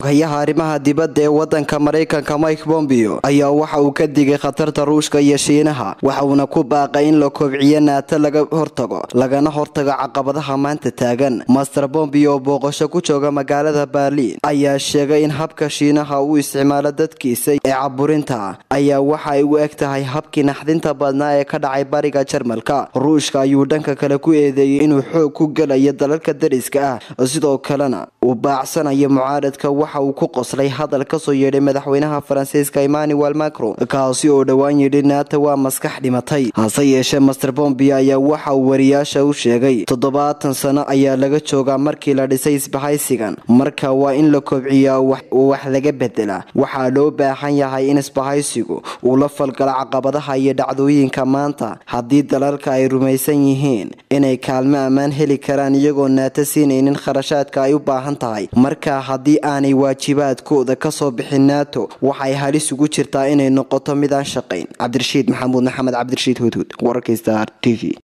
hayaha arrimaha dibadda ee wadanka maraykanka mike bombeo ayaa waxa uu ka digay khatarta ruushka iyo shiinaha waxa uuna ku baaqay in la kobciyo naato laga hortago lagana hortago caqabadaha maanta taagan master bombeo oo booqasho ku jooga magaalada berliin ayaa sheegay in habka shiinaha uu isticmaalo dadkiisa ee caburinta ayaa waxa ay u eg tahay habkii naxdinta badnaa ee ka dhacay bariga jarmalka ruushka ayuu dhanka kale ku eedeeyey inuu xoog ku gelayo dalalka dariska ah sidoo kalena uu baacsanayo mucaaradka waxa uu ku qoslay hadal kasoo yeedhay madaxweynaha faransiiska emmanuel macron kaasi oo dhowaan yidhi naata waa maskax dhimatay hase yeeshee master bombio ayaa waxa uu wariyaasha u sheegay toddobaatan sano ayaa laga joogaa markii la dhisay isbahaysigan marka waa in la kobciyaa wax laga bedelaa waxaa loo baahan yahay in isbahaysigu uu la falgalo caqabadaha iyo dhacdooyinka maanta haddii dalalka ay rumaysan yihiin inay kaalmo ammaan heli karaan iyagoo naata siinaynin kharashaadka ay u baahan tahay marka haddii aanay waajibaadkooda kasoo bixin nato waxay halis ugu jirtaa inay noqoto midaan shaqayn cabdirashiid maxamuud maxamed cabdirashiid hudhud wararka star t v